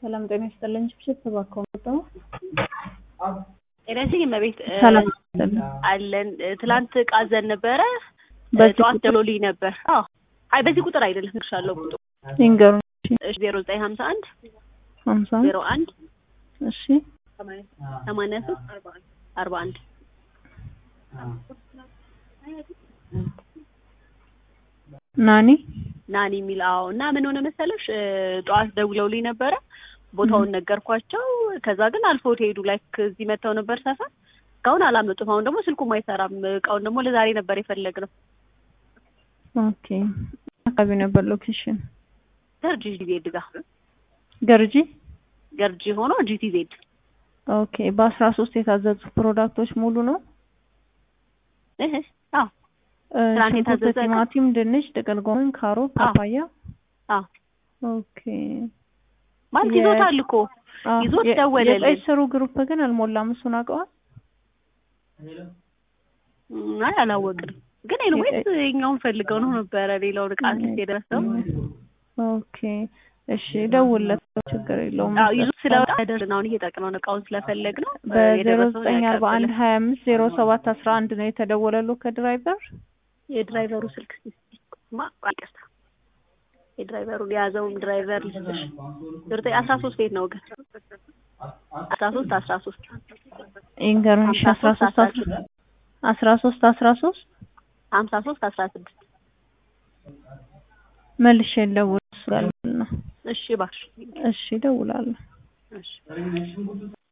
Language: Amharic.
ሰላም ጤና ይስጥልኝ። ችብችብ ተባከው መጣሁ። ጤና ይስጥልኝ እመቤት እ ሰላም ይስጥልኝ። አለን እ ትላንት ዕቃ አዘን ነበረ እ በዚህ ጠዋት ቁጥር? ደውሎልኝ ነበር። አዎ አይ በዚህ ቁጥር አይደለም እልክሻለሁ ቁጥሩ ይንገሩኝ። እሺ ዜሮ ዘጠኝ ሀምሳ አንድ ሀምሳ ዜሮ አንድ እሺ ሰማንያ ሶስት አርባ አንድ ናኒ ናኒ የሚል አዎ እና ምን ሆነ መሰለሽ እ ጠዋት ደውለውልኝ ነበረ ቦታውን ነገርኳቸው ከዛ ግን አልፎት ሄዱ ላይክ እዚህ መጥተው ነበር ሰፈር እስካሁን አላመጡም አሁን ደግሞ ስልኩም አይሰራም እቃውን ደግሞ ለዛሬ ነበር የፈለግነው ኦኬ። አካባቢ ነበር ሎኬሽን ገርጂ ዜድ ጋር ገርጂ። ገርጂ ሆኖ ጂቲ ዜድ ኦኬ። በአስራ ሶስት የታዘዙ ፕሮዳክቶች ሙሉ ነው። እህ አዎ እ ትናንት ሽንኩርት፣ የታዘዘ እቃ? ቲማቲም፣ ድንች፣ ጥቅል ጎመን፣ ካሮት፣ አዎ። ፓፓያ። አዎ ኦኬ። ማለት የ- ይዞታል እኮ አዎ። ይዞት የ- ደወለልን። የቀይ ስሩ ግሩፕ ግን አልሞላም። እሱን አውቀዋል። እም፣ አይ አላወቅንም ግን ኤኒዌይስ እኛውን ፈልገው ነው ነበረ ሌላውን ዕቃ ስ የደረሰው ኦኬ። እሺ ደውልለት፣ ችግር የለውም። አዎ ይዞት ስለወጣ ደርስን አሁን እየጠቅነው እቃውን ስለፈለግ ነው በዜሮ ዘጠኝ አርባ አንድ ሀያ አምስት ዜሮ ሰባት አስራ አንድ ነው የተደወለሉ ከድራይቨር የድራይቨሩ ስልክ ማ ይቅርታ የድራይቨሩን የያዘውን ድራይቨር ልስጥሽ ዘጠኝ አስራ ሶስት ቤት ነው ግን አስራ ሶስት አስራ ሶስት ይንገሩኝ። እሺ አስራ ሶስት አስራ ሶስት አስራ ሶስት ሀምሳ ሶስት አስራ ስድስት መልሼ ልደውል እሱ ጋር ነው። እሺ እባክሽ እሺ እደውላለሁ። እሺ